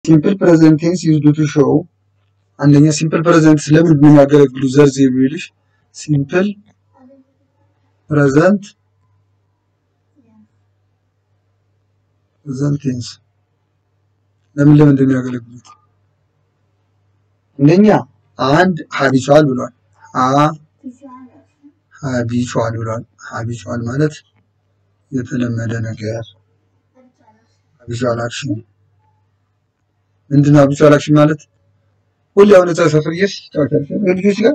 ሲምፕል ፕሬዘንት ቴንስ ዩዝድ ቱ ሾው አንደኛ ሲምፕል ፕሬዘንት ስለምንድን ነው የሚያገለግሉ ዘርዝ የሚልሽ ሲምፕል ፕሬዘንት ፕሬዘንት ቴንስ ለምን ለምንድን ነው የሚያገለግሉት? አንደኛ አንድ ሀቢቹዋል ብሏል። አ ሀቢቹዋል ብሏል። ሀቢቹዋል ማለት የተለመደ ነገር ሀቢቹዋል አክሽን ምንድን ነው? ሀቢቹዋል አክሽን ማለት ሁሌ አሁን እዛ ሰፈር እየሄድሽ ትጫወቻለሽ ልጆች ጋር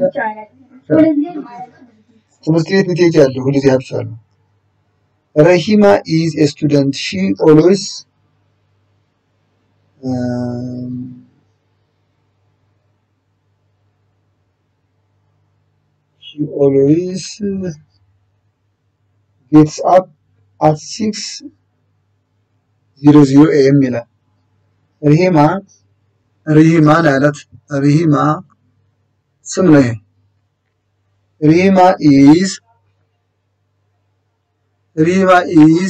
ትምህርት ቤት ብትሄጂ ያለ ሁልጊዜ ሀቢቹዋል ነው። ረሂማ ኢዝ ኤ ስቱደንት ሺ ኦልዌይስ she always gets up at 6 00 ኤም ይላል። ሪሂማ ሪሂማ ነው ያላት። ሪሂማ ስም ነው ይሄ። ሪሂማ ኢዝ ሪሂማ ኢዝ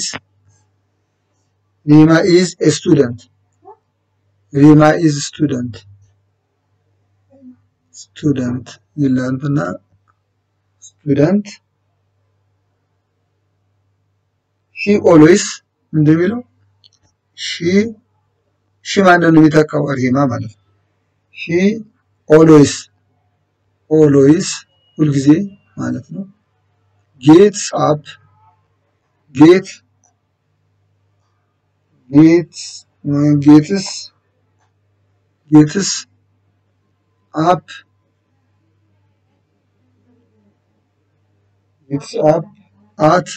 ሪሂማ ኢዝ ኤ ስቱደንት ሪሂማ ኢዝ ስቱደንት ስቱደንት ይላልና ስቱደንት ሺ ኦልዌይስ እንደሚለው ሺ ሺ ማንን ነው የሚተካው? ሪማ ማለት ነው። ሺ ኦልዌይስ ኦልዌይስ ሁልጊዜ ማለት ነው። ጌትስ አፕ ጌት ጌት ጌትስ ጌትስ አፕ ጌትስ አፕ አት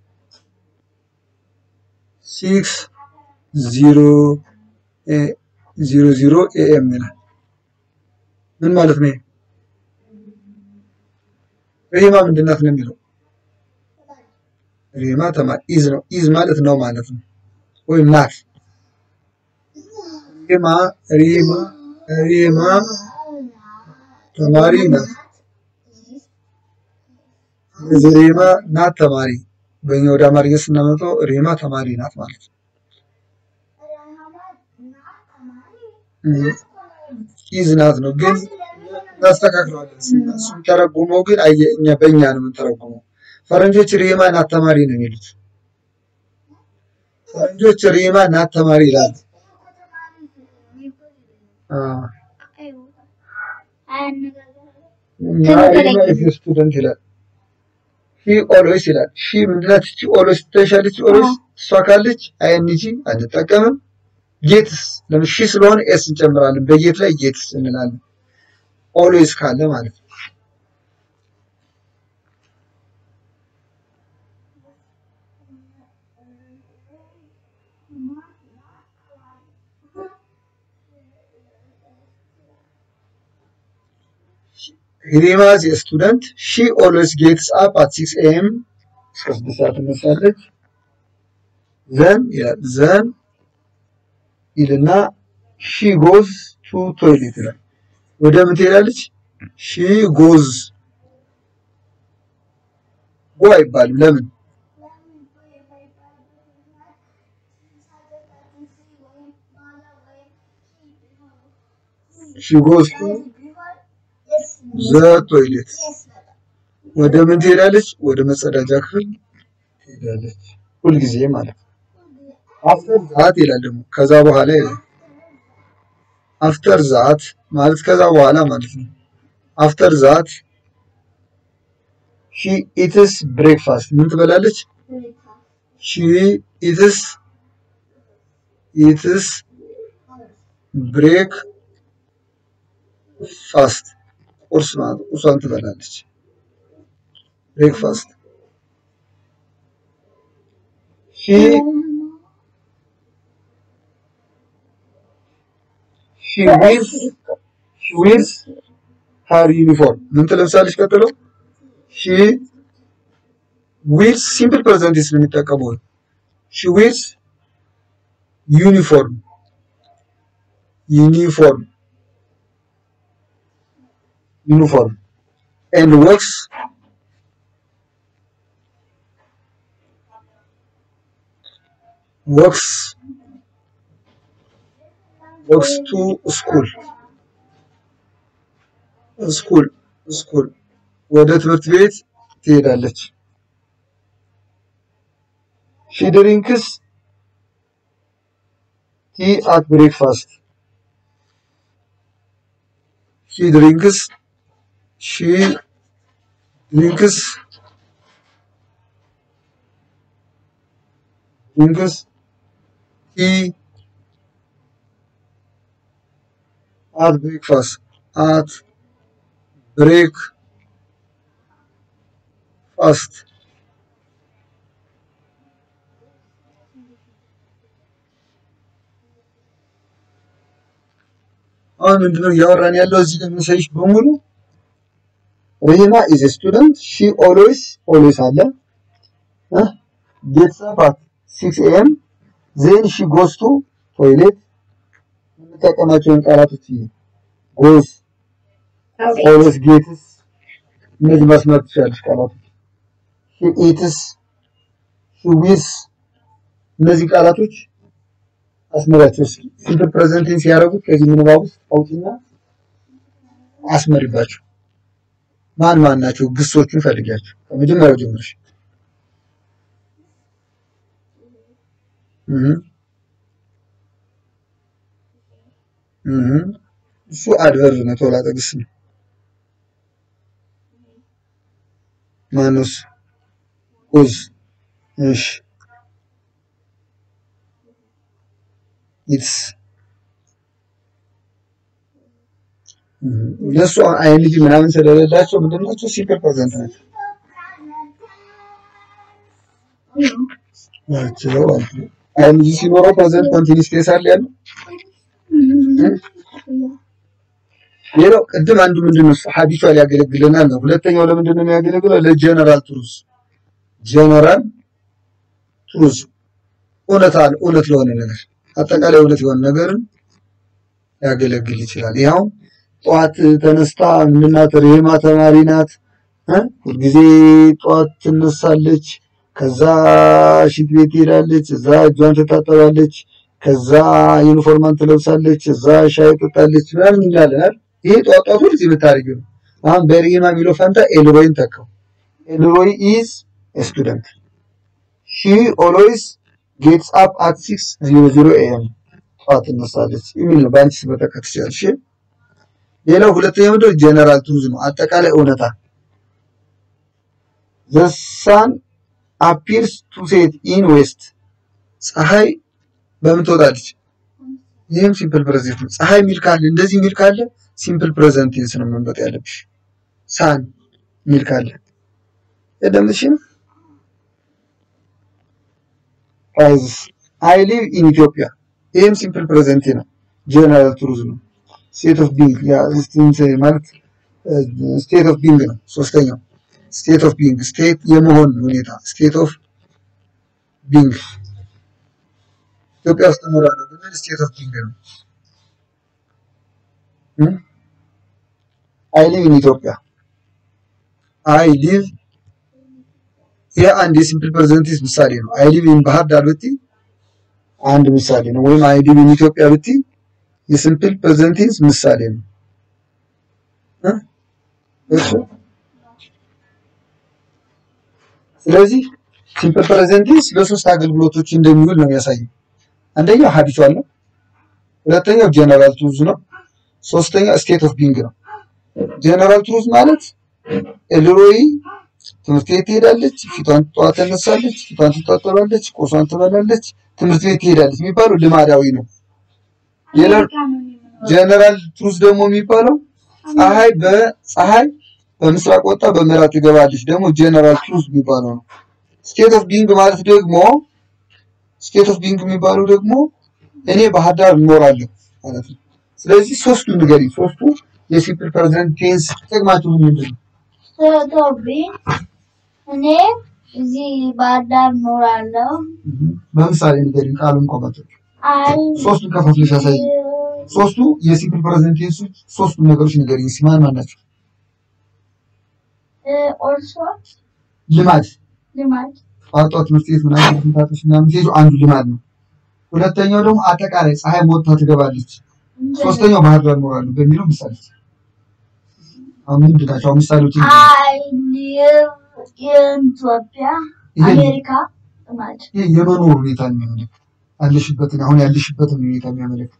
ሲክስ ዚሮ ዚሮ ዚሮ ኤኤም ይላል። ምን ማለት ነው? ሪማ ምንድን ናት ነው የሚለው? ሪማ ተማሪ ኢዝ ነው። ኢዝ ማለት ነው ማለት ነው ወይም ናት። ሪማ ሪማ ሪማ ተማሪ ናት። ስለዚህ ሪማ ናት ተማሪ። በእኛ ወደ አማርኛ ስናመጣው ሪማ ተማሪ ናት ማለት ነው። ኢዝ ናት ነው ግን እናስተካክለዋለን። እሱን ተረጉመው ግን አየ እኛ በእኛ ነው የምንተረጉመው። ፈረንጆች ሪማ ናት ተማሪ ነው የሚሉት። ፈረንጆች ሪማ ናት ተማሪ ይላሉ። ሪማ ኢዝ ስቱደንት ይላል። ሺ ኦልዌይስ ይላል። ሺ ምንድናት? ሺ ኦልዌይስ ትተሻለች። ኦልዌይስ እሷ ካለች አይኤንጂ አንጠቀምም። ጌትስ ለምን ሺ ስለሆነ ኤስ እንጨምራለን። በጌት ላይ ጌትስ እንላለን። ኦልዌይስ ካለ ማለት ነው። ሪማ ኢዝ ኤ ስቱደንት ሺ ኦልዌይስ ጌትስ አፕ አት ሲክስ ኤም እስከ ስድስት ሰዓት ትነሳለች። ዘን ይላል ዘን ይልና ሺ ጎዝ ቱ ቶይሌት ይላል። ወደ ምን ትሄዳለች? ሺ ጎዝ ጎ አይባልም። ለምን? ሺ ጎዝ ቱ ዘ ቶይሌት ወደ ምን ትሄዳለች? ወደ መጸዳጃ ክፍል ትሄዳለች። ሁልጊዜ ማለት ነው። አፍተር ዛት ይላል ደግሞ ከዛ በኋላ ይላል። አፍተር ዛት ማለት ከዛ በኋላ ማለት ነው። አፍተር ዛት ሺ ኢትስ ብሬክፋስት ምን ትበላለች? ሺ ኢትስ ኢትስ ብሬክ ፋስት ቁርስ ማለት ቁርሷን ትበላለች። ብሬክፋስት ሺ ሺ ዊርስ ሺ ዊርስ ሃር ዩኒፎርም ምን ትለብሳለች? ቀጥሎ ሺ ዊርስ ሲምፕል ፕሬዘንት ነው የሚጠቀመው። ሺ ዊርስ ዩኒፎርም ዩኒፎርም ዩኒፎርም ኤንድ ወርክስ ወርክስ ጎስ ቱ ስኩል ስኩል ስኩል ወደ ትምህርት ቤት ትሄዳለች። ሺ ድሪንክስ ቲ አት ብሬክፋስት ሺ ድሪንክስ ሺ ድሪንክስ ድሪንክስ ቲ አት ብሬክፋስት አት ብሬክ ፋስት አሁን ምንድነው እያወራን ያለው እዚህ ጋር መሰለሽ በሙሉ ሪሂማ ኢዝ ስቱደንት ሺ ኦልዌይስ ኦልዌይስ አለ ጌትስ አፕ አት ሲክስ ኤም ዜን ሺ ጎስ ቱ ቶይሌት የምጠቀማቸውን ቃላቶች ጎስ ኦልዌይስ ጌትስ እነዚህ መስመር ትችላለች ቃላቶች ሺ ኢትስ ሺ ዊስ እነዚህ ቃላቶች አስመራቸው እስኪ ሲምፕል ፕሬዘንት ቴንስ ያደረጉት ከዚህ ምንባብ ውስጥ አውጪና አስመሪባቸው። ማን ማን ናቸው? ግሶቹን ፈልጊያቸው ከመጀመሪያው ጀምረሽ። እህ እህ እሱ አድቨርብ ነው፣ ተውላጠ ግስ ነው። ማነው እሱ? ኡዝ እሺ ኢትስ እነሱ አይንጂ ምናምን ስለሌላቸው ምንድን ናቸው? ሲምፕል ፕሬዘንት ናቸው ናቸው ማለት ነው። አይንጂ ሲኖረው ፕሬዘንት ኮንቲኒስ ቴንስ አለ ያለው። ሌላው ቅድም አንዱ ምንድን ነው ሀቢቹዋል ያገለግለናል ነው። ሁለተኛው ለምንድን ነው የሚያገለግለው? ለጀነራል ትሩዝ ጀነራል ትሩዝ እውነት አለ እውነት ለሆነ ነገር አጠቃላይ እውነት የሆነ ነገርን ያገለግል ይችላል። ይኸው ጠዋት ተነስታ ምናት ሬማ ተማሪ ናት እ ሁልጊዜ ጠዋት ትነሳለች። ከዛ ሽንት ቤት ትሄዳለች። እዛ እጇን ትታጠባለች። ከዛ ዩኒፎርማን ትለብሳለች። እዛ ሻይ ትጠጣለች ምናምን እንላለን አይደል? ይሄ ጠዋት ጠዋት ሁልጊዜ የምታደርጊው ነው። አሁን በሬማ የሚለው ፈንታ ኤልሮይን ተካው። ኤልሮይ ኢዝ ስቱደንት ሺ ኦልዌይስ ጌትስ አፕ አት ሲክስ ዜሮ ዜሮ ኤም ጠዋት ትነሳለች የሚል ነው። በአንቺ ስበተከት ትችላለሽ። ሌላው ሁለተኛው ምንድነው? ጀነራል ትሩዝ ነው፣ አጠቃላይ እውነታ። ዘ ሳን አፒርስ ቱ ሴት ኢን ዌስት ፀሐይ በምን ትወጣለች? ይህም ሲምፕል ፕሬዘንት ነው። ፀሐይ የሚል ካለ እንደዚህ የሚል ካለ ሲምፕል ፕሬዘንት ቴንስ ነው መንበጥ ያለብሽ። ሳን የሚል ካለ የደምሽም ራይዝስ አይ ሊቭ ኢን ኢትዮጵያ ይህም ሲምፕል ፕሬዘንት ነው። ጀነራል ትሩዝ ነው። ስቴት ኦፍ ቢንግ ማለት ስቴት ኦፍ ቢንግ ነው። ሶስተኛው ስቴት ኦፍ ቢንግ ስቴት የመሆን ሁኔታ ስቴት ኦፍ ቢንግ ኢትዮጵያ ውስጥ እኖራለሁ ብንል ስቴት ኦፍ ቢንግ ነው። አይ ሊቭ ኢን ኢትዮጵያ አይ ሊቭ ይህ አንድ የሲምፕል ፕሬዘንቲቭ ምሳሌ ነው። አይ ሊቭ ኢን ባህር ዳር ብቲ አንድ ምሳሌ ነው። ወይም አይ ሊቭ ኢን ኢትዮጵያ ብቲ የሲምፕል ፕሬዘንቲቭ ምሳሌ ነው። እሺ ስለዚህ ሲምፕል ፕሬዘንቲቭ ለሶስት አገልግሎቶች እንደሚውል ነው የሚያሳየው። አንደኛው ሀቢቹዋል ነው። ሁለተኛው ጀነራል ትሩዝ ነው። ሶስተኛው ስቴት ኦፍ ቢንግ ነው። ጀነራል ትሩዝ ማለት ኤልሮይ ትምህርት ቤት ትሄዳለች፣ ፊቷን ጠዋት ተነሳለች፣ ፊቷን ትታጠባለች፣ ቁርሷን ትበላለች፣ ትምህርት ቤት ትሄዳለች የሚባለው ልማዳዊ ነው። ሌላ ጀነራል ትሩዝ ደግሞ የሚባለው ፀሐይ በፀሐይ በምስራቅ ወጣ በምዕራብ ትገባለች ደግሞ ጀነራል ትሩዝ የሚባለው ነው። ስቴት ኦፍ ቢንግ ማለት ደግሞ ስቴት ኦፍ ቢንግ የሚባለው ደግሞ እኔ ባህር ዳር እኖራለሁ ማለት ነው። ስለዚህ ሶስቱ ንገሪኝ፣ ሶስቱ የሲምፕል ፕሬዘንት ቴንስ ጥቅማቸው ምንድን ነው? ስለቶቢ እኔ እዚህ ባህር ዳር እኖራለሁ። በምሳሌ ንገሪኝ፣ ቃሉን ቆመቶች አይ ሶስቱን ከፋፍለሽ ያሳይ። ሶስቱ የሲምፕል ፕሬዘንት ቴንሶች ሶስቱ ነገሮች ንገሪኝ። እስኪ ማን ማን ናቸው? ኦልሶ ልማድ ልማድ ጠዋት ጠዋት ትምህርት ቤት ምናምን ትምህርታቶች ምናምን ትሄዱ አንዱ ልማድ ነው። ሁለተኛው ደግሞ አጠቃላይ ፀሐይ ሞታ ትገባለች ሶስተኛው ባህር ዳር እኖራለሁ በሚለው ምሳሌ አሁን ምንድን ናቸው? አሁን ምሳሌዎች I live in ኢትዮጵያ ይሄ አሜሪካ ማለት ይሄ የመኖር ሁኔታ የሚያመለክት ያለሽበትን አሁን ያለሽበትን ሁኔታ የሚያመለክት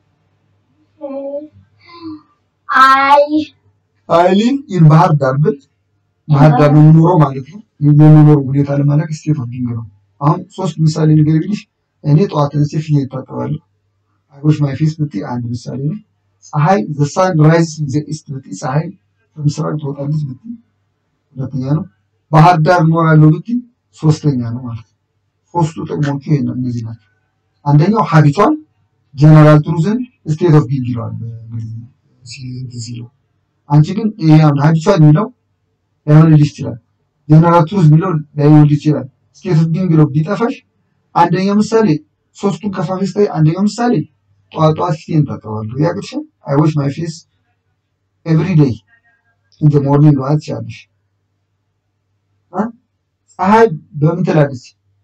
አይ አይሊን ይህ ባህር ዳር ብል ባህር ዳር ነው የምኖረው ማለት ነው። የመኖር ሁኔታ ለማለት ስቴት ኦፍ ቢንግ ነው። አሁን ሶስት ምሳሌ ነገር ብልሽ እኔ ጠዋት ተነስቼ ፊት እታጠባለሁ። አይቦሽ ማይ ፌስ ብትይ አንድ ምሳሌ ነው። ፀሐይ ዘ ሳን ራይዝ ኢን ዘ ኢስት ብትይ ፀሐይ በምስራቅ ትወጣለች ብትይ ሁለተኛ ነው። ባህር ዳር እኖራለሁ ብትይ ሶስተኛ ነው ማለት ነው። ሶስቱ ጥቅሞቹ ይሄ ነው እነዚህ ናቸው። አንደኛው ሀቢቷን ጀነራል ትሩዝን ስቴት ኦፍ ቢንግ ይለዋል በእንግሊዝኛ ሲ- ሲለው አንቺ ግን ይሄ አሁን ሀቢቿን የሚለው ላይሆንልሽ ይችላል። ጀነራል ትሩዝ የሚለው ላይሆንልሽ ይችላል። ስቴት ኦፍ ቢንግ ብለው ቢጠፋሽ አንደኛው ምሳሌ ሶስቱን ከፋፌስ ላይ አንደኛው ምሳሌ ጠዋት ጠዋት ፊቴን ታጠባለሁ ያቅድሻል። አይ ዋሽ ማይ ፌስ ኤቭሪ ዴይ ኢን ዘ ሞርኒንግ ማለት ትችላለሽ። አ? ፀሐይ በምን ትላለች?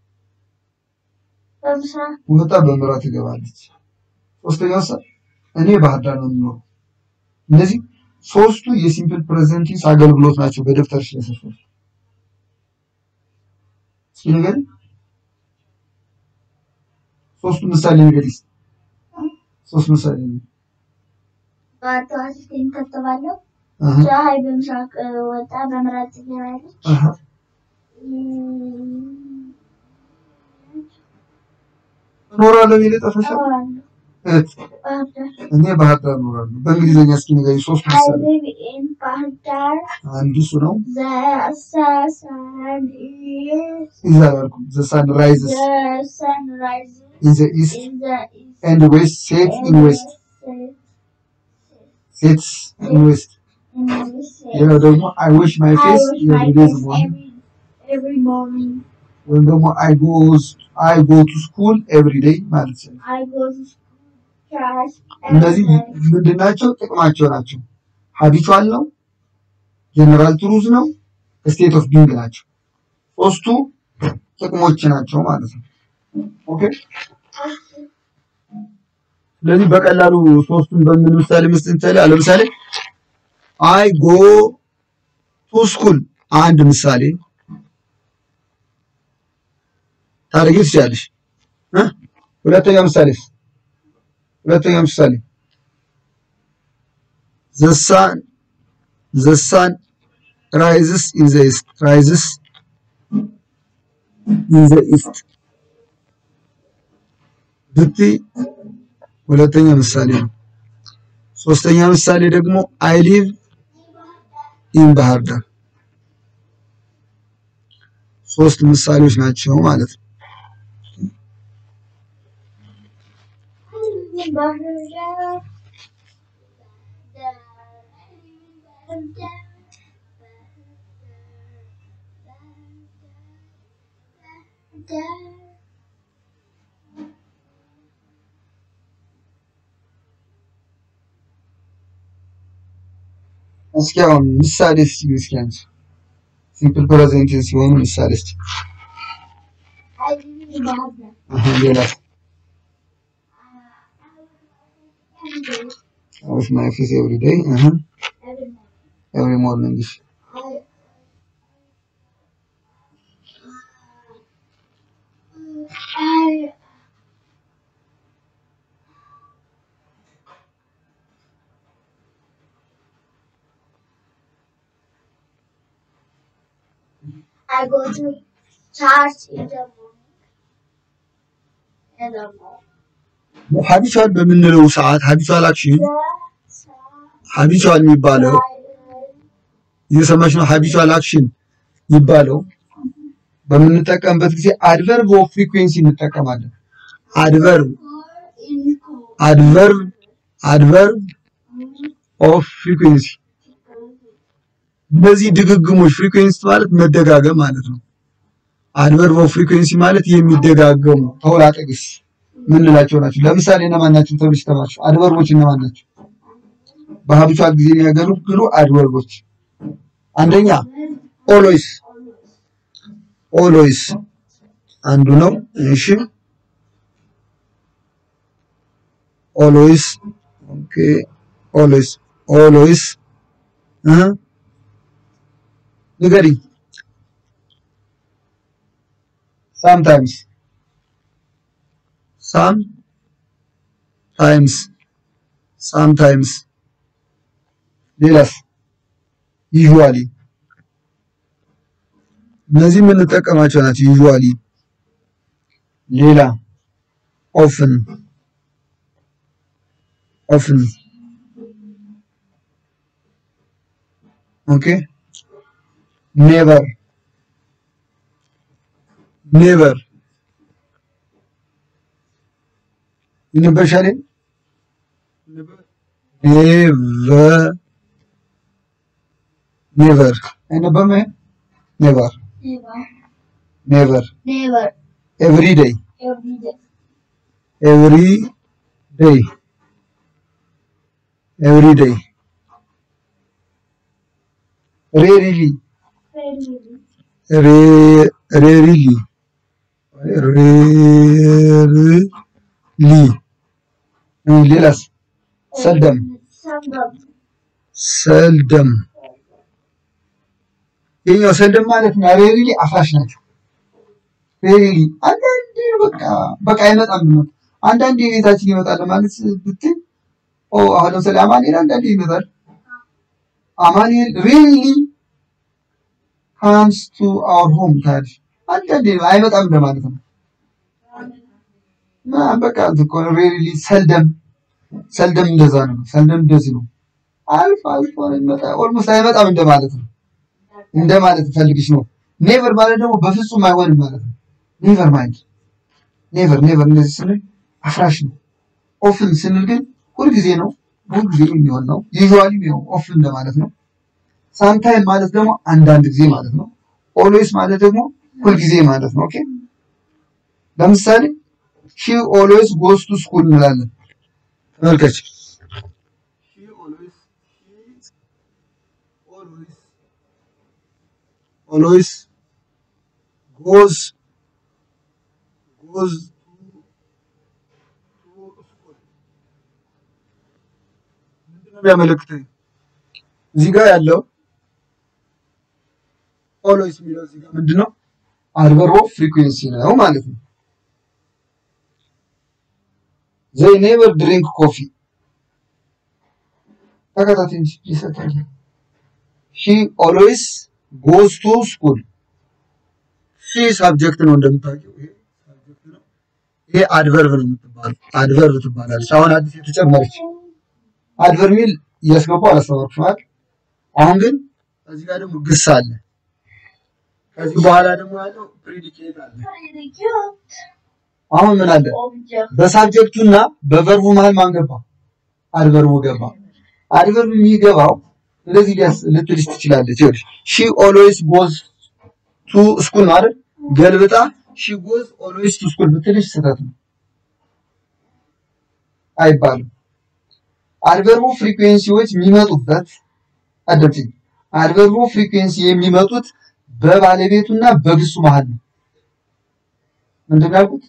በምስራቅ ወጣ በምዕራብ ትገባለች። ሶስተኛው ሰ እኔ ባህር ዳር ነው የምኖረው። እነዚህ ሶስቱ የሲምፕል ፕሬዘንት ቴንስ አገልግሎት ናቸው በደብተርሽ ላይ ሰፈሩ። እስኪ ንገሪ፣ ሶስቱ ምሳሌ ንገሪ። እስኪ ሶስት ምሳሌ ንገሪ። ጠዋት ጠዋት ፊቴን እታጠባለሁ። አሃ ፀሐይ በምስራቅ እ፣ ወጣ በምዕራብ ትገባለች። አሃ እኖራለሁ የሚል ጠፈሻል። እኖራለሁ እህት ባህር ዳር እኔ ባህር ዳር እኖራለሁ። በእንግሊዝኛ እስኪ ንገሪ ሶስት I ምሳሌ። live in ባህር ዳር አንዱ እሱ ነው። The sun is ይዛ አላልኩም። ዘ ሳን ራይዝስ the sun rises ኢን ዘ ኢስት in the east ኤንድ ዌስት ሴት ኢን ዌስት ሴትስ ኢን ዌስት in the west. ሌላው ደግሞ አይ ዊሽ ማይ I ፌስ wash my ኤቭሪ ዴይ face ሞርኒንግ every every morning. ወይም ደግሞ አይ ጎዝ አይ ጎ ቱ ስኩል ኤቭሪ ዴይ ማለት ነው። I go to school, church እነዚህ every day. ምንድን ናቸው? ጥቅማቸው ናቸው። ሀቢቹዋል ነው፣ ጀነራል ትሩዝ ነው፣ ስቴት ኦፍ ቢንግ ናቸው። ሶስቱ ጥቅሞች ናቸው ማለት ነው። ኦኬ። ስለዚህ በቀላሉ ሶስቱን በምን ምሳሌ መስጠት እንችላለን? ለምሳሌ አይ ጎ ቱ ስኩል አንድ ምሳሌ ታደርጊ ትችላለሽ እ ሁለተኛ ምሳሌ ሁለተኛ ምሳሌ the sun the sun rises in the east rises in the east ብትይ ሁለተኛ ምሳሌ ነው። ሶስተኛ ምሳሌ ደግሞ አይ ሊቭ ኢን ባህር ዳር ሶስት ምሳሌዎች ናቸው ማለት ነው። ባህር ዳር ባህር ዳር ባህር ዳር እስኪ አሁን ምሳሌ እስኪ እስኪ አንቺ ሲምፕል ፕሬዘንት ሲሆኑ ምሳሌ እስኪ I live in ባህር ዳር አሃ ሌላ every day, አውሽ ማይ ፌስ ኤቭሪ ዴይ አሃ every morning. ኤቭሪ ሞርኒንግ እሺ I I I go to church in the morning. In the morning. ሀቢቹዋል በምንለው ሰዓት ሀቢቹዋል አክሽን ሀቢቹዋል የሚባለው እየሰማሽ ነው። ሀቢቹዋል አክሽን የሚባለው በምንጠቀምበት ጊዜ አድቨርብ ኦፍ ፍሪኩዌንሲ እንጠቀማለን። አድቨርብ አድቨርብ አድቨርብ ኦፍ ፍሪኩዌንሲ እነዚህ ድግግሞች ፍሪኩዌንሲ ማለት መደጋገም ማለት ነው። አድቨርብ ኦፍ ፍሪኩዌንሲ ማለት የሚደጋገሙ ተውላጠግስ ምንላቸው ናቸው። ለምሳሌ እነማን ናቸው ተብለሽ ተማርሽ? አድቨርቦች እነማን ናቸው? በሀቢቹዋል ጊዜ የሚያገለግሉ አድቨርቦች አንደኛ ኦሎይስ ኦሎይስ አንዱ ነው። እሺ ኦሎይስ ኦኬ ኦልዌይስ ኦልዌይስ እ ንገሪኝ ሳምታይምስ ሳም ታይምስ ሳምታይምስ ሌላስ ዩዥዋሊ እነዚህ የምንጠቀማቸው ናቸው። ዩዥዋሊ ሌላ ኦፍን ኦፍን ኦኬ ኔቨር ኔቨር ይነበሻል ኔቨር ኔቨር አይነበም ይሄ ኔቨር Never. ኔቨር Never. ኤቭሪ ዴይ Every day. ኤቭሪ ዴይ ኤቭሪ ዴይ ሬሪሊ Rarely. ሬሪሊ ሬሪሊ ሌላስ ሰልደም Seldom. ሰልደም የኛው ሰልደም ማለት ነው። ሬሪሊ አፍራሽ ናቸው። ሬሪሊ አንዳንዴ በቃ በቃ አይመጣም ነው። አንዳንዴ ቤታችን ይመጣል ማለት ብትል ኦ አሁን ለምሳሌ አማኑኤል አንዳንዴ ይመጣል። አማኑኤል ሬሪሊ ካምስ ቱ አወር ሆም ታዲያ አንዳንዴ አይመጣም እንደማለት ነው። እና በቃ እንትን እኮ ሬሪሊ ሰልደም ሰልደም እንደዛ ነው። ሰልደም እንደዚህ ነው። አልፎ አልፎ ነው የሚመጣ ኦልሞስት አይመጣም እንደማለት ነው። እንደማለት ፈልግሽ ነው። ኔቨር ማለት ደግሞ በፍጹም አይሆንም ማለት ነው። ኔቨር ማይንድ ኔቨር ኔቨር እንደዚህ ስንል አፍራሽ ነው። ኦፍን ስንል ግን ሁልጊዜ ነው፣ ሁልጊዜ የሚሆን ነው። ዩዥዋሊ ነው ኦፍን እንደማለት ነው። ሳምታይም ማለት ደግሞ አንዳንድ ጊዜ ማለት ነው። ኦልዌይስ ማለት ደግሞ ሁልጊዜ ማለት ነው። ኦኬ ለምሳሌ ሺ ኦልዌይስ ጎስ ቱ ስኩል እንላለን። ተመልከች ኦልዌይስ ጎዝ ጎዝ ምንድነው የሚያመለክተኝ? እዚህ ጋር ያለው ኦልዌይስ የሚለው እዚህ ጋር ምንድነው? አድቨርብ ኦፍ ፍሪኩዌንሲ ነው ማለት ነው። ዘይ ኔቨር ድሪንክ ኮፊ ተከታታይ እንጂ ይሰጣል። ሺ ኦልዌይስ ጎዝ ቱ ስኩል ሺ ሳብጀክት ነው እንደምታውቂው፣ ይሄ ሳብጀክት ነው። ይሄ አድቨርብ ነው የምትባለው፣ አድቨርብ ትባላለች። አሁን አዲስ የተጨመረች አድቨርብ ሚል እያስገቡ አላስተማርኩሽም አይደል? አሁን ግን እዚህ ጋር ደግሞ ግስ አለ። ከዚህ በኋላ ደግሞ ያለው ፕሪዲኬት አለ። Predicate. አሁን ምን አለ? Object. በሳብጀክቱና በቨርቡ መሀል ማን ገባ? አድቨርቡ ገባ። አድቨርብ የሚገባው እንደዚህ ሊያስ ልትልሽ ትችላለች። ይኸውልሽ ሺ ኦልዌይስ ጎዝ ቱ ስኩል ነው አይደል? ገልብጣ ሺ ጎዝ ኦልዌይስ ቱ ስኩል ብትልሽ ስህተት ነው፣ አይባልም። አድቨርቡ ፍሪኩዌንሲዎች የሚመጡበት አደምጪኝ። አድቨርቡ ፍሪኩዌንሲ የሚመጡት በባለቤቱና በግሱ መሀል ነው። ምንድን ነው ያልኩት?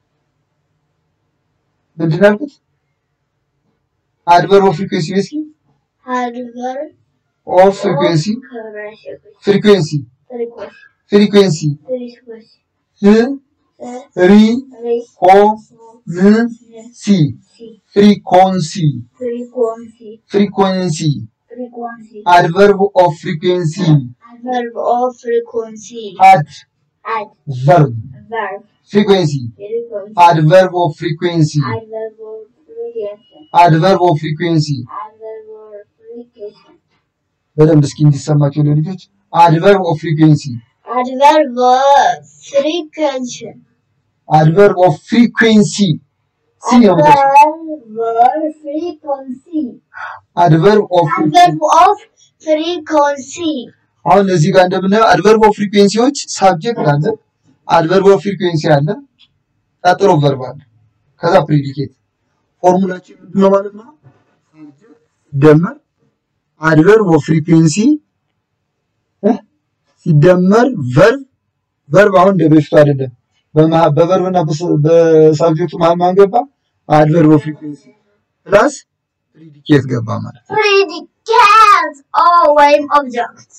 ምንድን ነው ያልኩት? አድቨርብ ኦፍ ፍሪኩዌንሲ እስኪ Adverb. ኦፍ ፍሪኩዌንሲ Correction. ፍሪኩዌንሲ Frequency. ፍሪኩዌንሲ Frequency. ፍ ሪ Re. ኮ ን ሲ ፍሪኮንሲ Frequency. ፍሪኮንሲ Frequency. አድቨርብ ኦፍ ፍሪኩዌንሲ Adverb of frequency. አድ ቨርብ Adverb. ፍሪኩዌንሲ Frequency. አድቨርብ ኦፍ ፍሪኩዌንሲ Adverb of frequency. አድቨርብ ኦፍ ፍሪኩዌንሲ Adverb of frequency. በደንብ እስኪ እንዲሰማቸው ለልጆች አድቨርብ ኦፍ ፍሪኩዌንሲ Adverb of frequency. አድቨርብ ኦፍ ፍሪኩዌንሲ ሲ ነው የምትወስጂው። Adverb of frequency. አድቨርብ ኦፍ Adverb of frequency. አሁን እዚህ ጋር እንደምናየው አድቨርብ ኦፍ ፍሪኩዌንሲዎች ሳብጀክት አለ፣ አድቨርብ ኦፍ ፍሪኩዌንሲ አለ፣ ቀጥሎ ቨርብ አለ፣ ከዛ ፕሪዲኬት። ፎርሙላችን ምንድን ነው ማለት ነው? ሳብጀክት ሲደመር አድቨርብ ኦፍ ፍሪኩዌንሲ እ ሲደመር ቨርብ ቨርብ አሁን እንደ በፊቱ አይደለም። በመሀ- በቨርብና በስ- በሳብጀክቱ መሀል ማን ገባ? አድቨርብ ኦፍ ፍሪኩዌንሲ ፕላስ ፕሪዲኬት ገባ ማለት ነው። predicate or ወይም object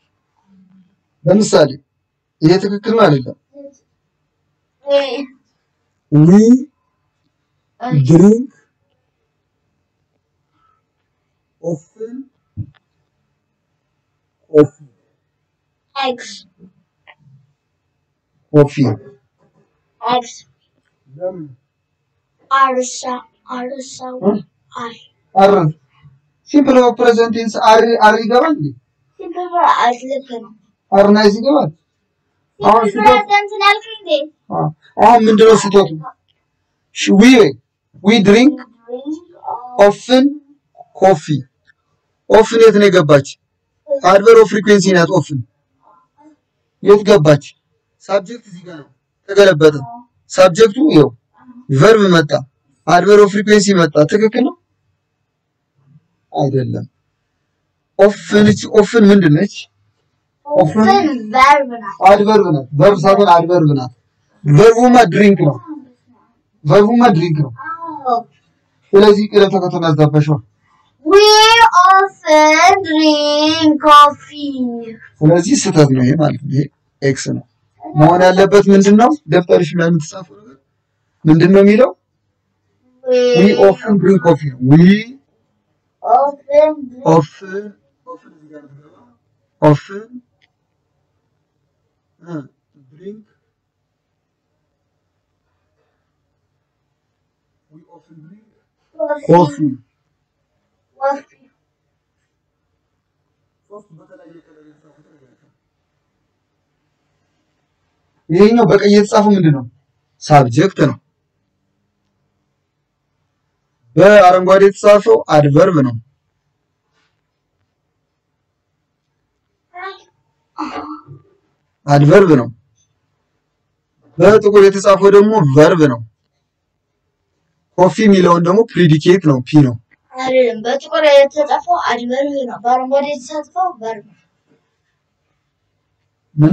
ለምሳሌ ይሄ ትክክል ነው አይደለም? we ዊ ድሪንክ ኦፍን ኮፊ X ኮፊ X ለምን አርሳ አርሳ አር አር ሲምፕል ኦፍ ፕሬዘንት ቴንስ አር አር ይገባል እንዴ? ሲምፕል ልክ ነው አር ናይስ ይገባል። አሁን ሲምፕል ስህተት ፕሬዘንት ያልከኝ እንዴ አ- አሁን ምንድነው ስህተቱ? ሽ- ዊ ዊ ድሪንክ ኦፍን ኮፊ ኦፍን የት ነው የገባች? አድቨር ኦፍ ፍሪኩዌንሲ ናት። ኦፍን የት ገባች? ሳብጀክት እዚህ ጋር ነው ተገለበጠ። ሳብጀክቱ ይኸው ቨርብ መጣ፣ አድቨር ኦፍ ፍሪኩዌንሲ መጣ። ትክክል ነው አይደለም? ኦፍን እቺ ኦፍን ምንድን ነች? ኦፍን ቨርብ ናት አድቨርብ ናት። ቨርብ ሳይሆን አድቨርብ ናት። ቨርቡማ ድሪንክ ነው። ቨርቡማ ድሪንክ ነው። አዎ ስለዚህ ቅደም ተከተሉን አዛባሽዋል። we often drink coffee ስለዚህ ስህተት ነው ይሄ ማለት ነው። ይሄ ኤክስ ነው መሆን ያለበት ምንድን ነው? ደብተርሽ ላይ የምትጻፈው ነገር ምንድን ነው የሚለው? ዊ we ኦፍን ድሪንክ ኮፊ ነው። ዊ often drink ኦፍን ኦፍን ድሪንክ ዊ ኦፍን ድሪንክ ኮፊ coffee coffee ይሄኛው በቀይ የተጻፈው ምንድን ነው? ሳብጀክት ነው። በአረንጓዴ የተጻፈው አድቨርብ ነው። አድቨርብ ነው። በጥቁር የተጻፈው ደግሞ ቨርብ ነው። ኮፊ የሚለውን ደግሞ ፕሪዲኬት ነው፣ ፒ ነው። አይደለም በጥቁር የተጻፈው አድቨርብ ነው በአረንጓዴ የተጻፈው ቨርብ ነው ምን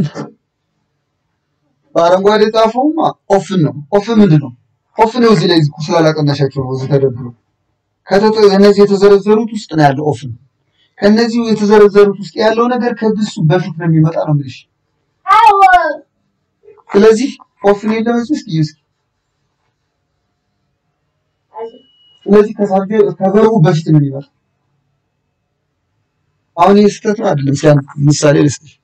በአረንጓዴ የተጻፈውማ ኦፍን ነው። ኦፍን ምንድን ነው? ኦፍን ነው እዚህ ላይ ስላላቀናሻቸው ነው እዚህ ተደርድሮ ከተጠ እነዚህ የተዘረዘሩት ውስጥ ነው ያለው ኦፍን። ከነዚህ የተዘረዘሩት ውስጥ ያለው ነገር ከግሱ በፊት ነው የሚመጣ ነው የምልሽ። አዎ ስለዚህ ኦፍን የለም እዚህ ውስጥ እስኪ ስለዚህ ከሳብጀ ከቨርቡ በፊት ነው የሚመጣ። አሁን ይህ ስህተት ነው አይደለም? እስኪ አንድ ምሳሌ ልስጥሽ።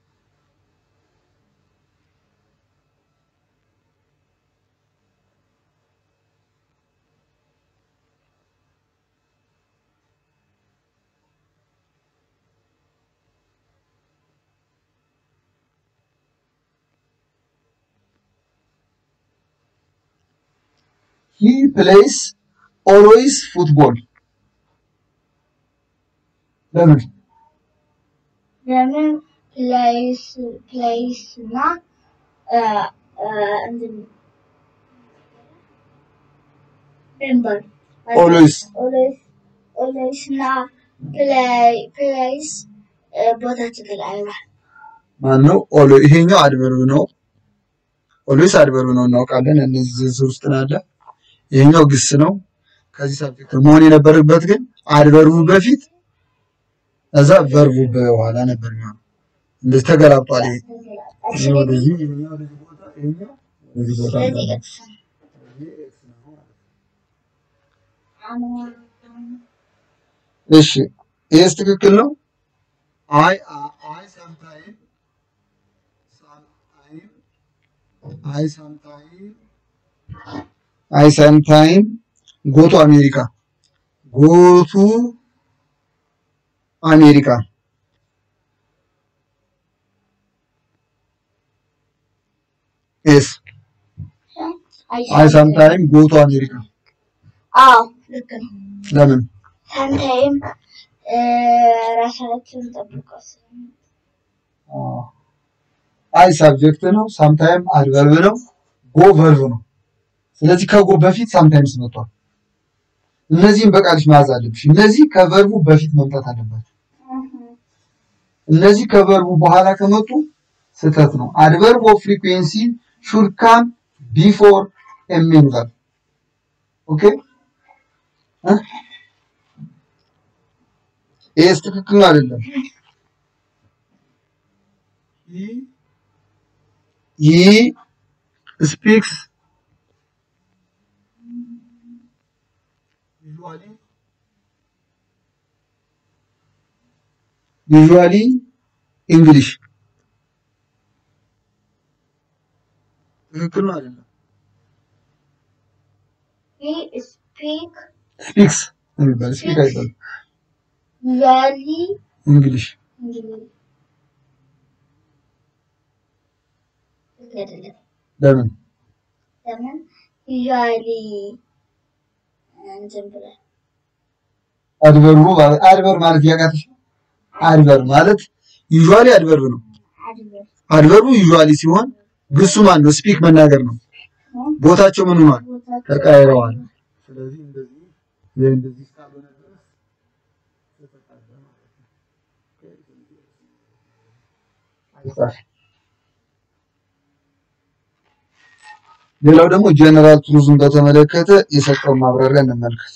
ሂ ፕሌይስ ኦልዌይስ ፉትቦል ለምን ለምን ፕሌይስ ፕሌይስ እና እ እ እንትን ሪምበር ኦልዌይስ ኦልዌይስ ኦልዌይስ እና ፕሌይ ፕሌይስ ቦታቸው ተቀያይሯል። ማን ነው? ኦሎ ይሄኛው አድቨርብ ነው። ኦልዌይስ አድቨርብ ነው እናውቃለን። እነዚህ ዝርዝር ውስጥ ነው ያለ። ይሄኛው ግስ ነው። ከዚህ ሳብጀክት መሆን የነበረበት ግን አድቨርቡ በፊት እዛ ቨርቡ በኋላ ነበር የሚሆነው። እንደዚህ ተገላብጧል። ይሄ ይሄ ወደዚህ ይሄኛው ወደዚህ ቦታ ይሄኛው ወደዚህ ቦታ ስለዚህ ነበር። ኤክስ ነው። እሺ ይሄስ ትክክል ነው። አይ አይ ሳምታይም ሳምታይም አይ ሳምታይም አይ ሳምታይም ጎቱ አሜሪካ ጎቱ አሜሪካ ኤስ አይ ሳምታይም ጎቱ አሜሪካ አዎ ልክ ነው። ለምን ሳምታይም ራሳቸውን ጠብቀው ስለሚ- አይ ሳብጀክት ነው። ሳምታይም አድቨርብ ነው። ጎ ቨርብ ነው። ስለዚህ ከጎ በፊት ሳምታይምስ መጥቷል። እነዚህም በቃልሽ መያዝ አለብሽ። እነዚህ ከቨርቡ በፊት መምጣት አለባቸው። እነዚህ ከቨርቡ በኋላ ከመጡ ስህተት ነው። አድቨርብ ኦፍ ፍሪኩዌንሲ ሹድ ካም ቢፎር ኤ ሜን ቨርብ ኦኬ። ይሄስ ትክክል ነው አይደለም? ሂ ስፒክስ ዩዥዋሊ እንግሊሽ ትክክል ነው አይደለም? He speak ስፒክስ የሚባል ስፒክ አይባልም። usually እንግሊሽ English. ትክክል አይደለም። ለምን? ለምን usually እንትን ብለህ አድቨርቡ ማለት አድቨር ማለት ያቃተሽ አድቨር ማለት ዩዥዋሊ አድቨርብ ነው። አድቨር አድቨርቡ ዩዥዋሊ ሲሆን ግሱ ማን ነው? ስፒክ መናገር ነው። ቦታቸው ምን ሆኗል? ተቃይረዋል። ስለዚህ እንደዚህ ይሄ እንደዚህ እስካልሆነ ድረስ ተፈቀደ ማለት ነው። አይጻፍ። ሌላው ደግሞ ጀነራል ቱሪዝም በተመለከተ የሰጠውን ማብራሪያ እንመልከት።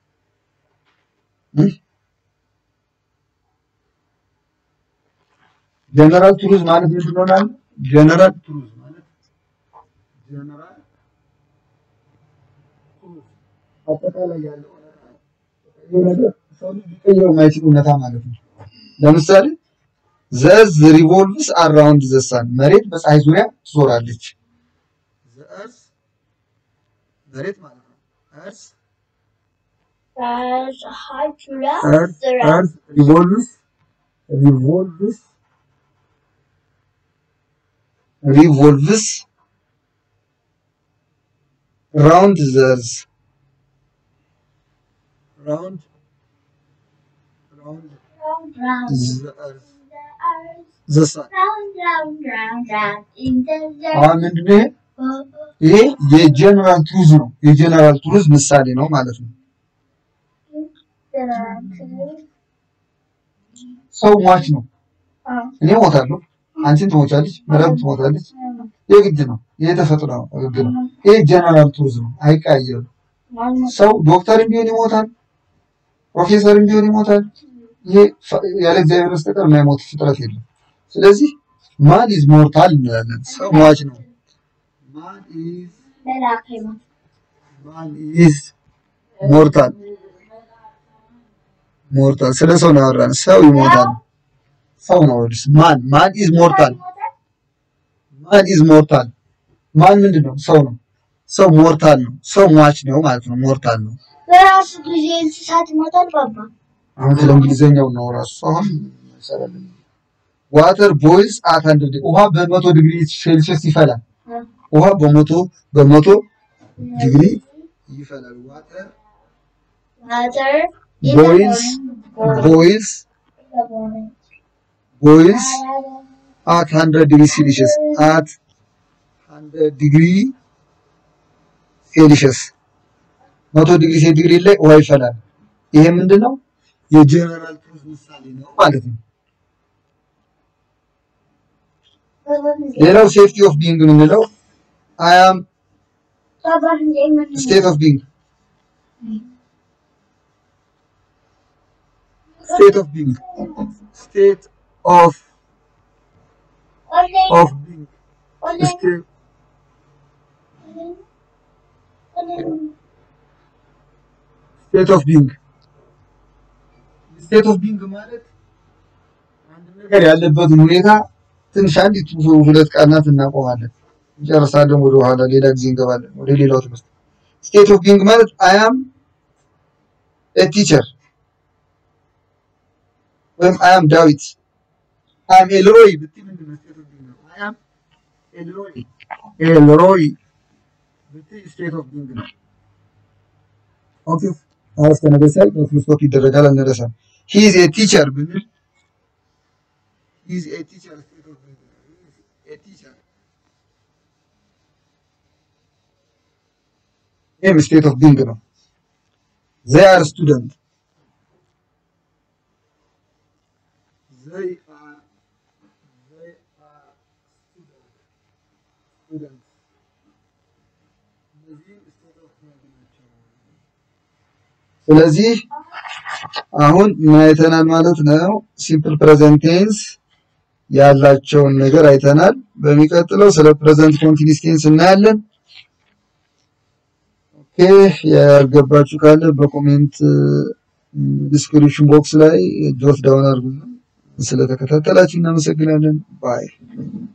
ጀነራል ቱሪዝም ማለት ምንድን ነው? ማለት ጀነራል ቱሪዝም ማለት ጀነራል አጠቃላይ ያለው ይሄ ነገር ሰው ልጅ ሊቀይረው የማይችል እውነታ ማለት ነው። ለምሳሌ ዘዝ ሪቮልቭስ አራውንድ ዘሳን መሬት በፀሐይ ዙሪያ ትዞራለች። ዘእርስ መሬት ማለት ነው። እርስ ፀሐይ ዙሪያ እርስ እርስ ሪቮልቭስ ሪቮልቭስ ሪቮልቭስ ራውንድ ዘርዝ ራውንድ ራውንድ round round ዘ እርዝ the earth ዘሳን round round round round in the አሁን ምንድነው ይሄ? ይሄ የጀነራል ቱሪዝ ነው። የጀነራል ቱሪዝ ምሳሌ ነው ማለት ነው። ሰው ሟች ነው። እኔ ሞታለሁ፣ አንቺን ትሞቻለች፣ መረብ ትሞታለች። የግድ ነው። ይሄ ተፈጥሮ ነው፣ ህግ ነው። ይሄ ጀነራል ቱሪዝ ነው፣ አይቀያየርም። ሰው ዶክተርም ቢሆን ይሞታል፣ ፕሮፌሰርም ቢሆን ይሞታል። ይሄ ፈ- ያለ እግዚአብሔር በስተቀር የማይሞት ፍጥረት የለም። ስለዚህ ማን ኢዝ ሞርታል እንላለን። ሰው ሟች ነው። ማን ኢዝ ማን ኢዝ ሞርታል ሞርታል ስለ ሰው ነው ያወራን። ሰው ይሞታል። ሰው ነው ወዲስ ማን ማን ኢዝ ሞርታል ማን ኢዝ ሞርታል ማን ምንድን ነው? ሰው ነው። ሰው ሞርታል ነው። ሰው ሟች ነው ማለት ነው። ሞርታል ነው። በራሱ ጊዜ እንስሳት ይሞታል ባባ አሁን ስለ እንግሊዘኛው ነው ራሱ አሁን ይሰራልን። ዋተር ቦይልስ አት አንድ ውሃ በመቶ ዲግሪ ሴልሺየስ ይፈላል። ውሃ በመቶ በመቶ ዲግሪ ይፈላል። ዋተር Water ቦይልስ ቦይልስ ቦይልስ አት 100 ዲግሪ ሴልሺየስ አት 100 ዲግሪ ሴልሺየስ መቶ ዲግሪ ሴንቲግሬድ ላይ ውሃ ይፈላል። ይሄ ምንድን ነው? የጀነራል ቱሪዝ ምሳሌ ነው ማለት ነው። ሌላው ሴፍቲ ኦፍ ቢንግ የምንለው አይ አም ስቴት ኦፍ ቢንግ ስቴት ኦፍ ቢንግ ስቴት ኦፍ ኦፍ ቢንግ ስቴት ስቴት ኦፍ ቢንግ ስቴት ኦፍ ቢንግ ማለት አንድ ነገር ያለበትን ሁኔታ ትንሽ አንዲት ሁለት ቃናት እናቆማለን፣ እንጨርሳለን። ወደ ኋላ ሌላ ጊዜ እንገባለን ወደ ሌላው ትምህርት። ስቴት ኦፍ ቢንግ ማለት አይ አም ኤ ቲቸር ወይም አይ አም ዳዊት አይ አም ኤልሮይ ብትይ ምንድን ነው ስቴት ኦፍ ቢንግ ነው? አይ አም ኤልሮይ ኤልሮይ ብትይ ስቴት ኦፍ ቢንግ ነው። ኦኬ አረፍተ ነገር ሲያልቅ በፉል ስቶፕ ይደረጋል። አንረሳም። ሂ ኢዝ ኤ ቲቸር ብንል ሂ ኢዝ ኤ ቲቸር ስቴት ኦፍ ቢንግ ነው። ሂ ኢዝ ኤ ቲቸር ይህም ስቴት ኦፍ ቢንግ ነው። ዘይ አር ስቱደንት ዘይ አር ዘይ አር ስቱደንት ስቱደንት እነዚህ ስቴት ኦፍ ቢንግ ናቸው። ስለዚህ አሁን ምን አይተናል ማለት ነው? ሲምፕል ፕሬዘንት ቴንስ ያላቸውን ነገር አይተናል። በሚቀጥለው ስለ ፕሬዘንት ኮንቲኒስ ቴንስ እናያለን። ኦኬ ያልገባችሁ ካለ በኮሜንት ዲስክሪፕሽን ቦክስ ላይ ጆት ዳውን አድርጉ። ስለተከታተላችሁ እናመሰግናለን። ባይ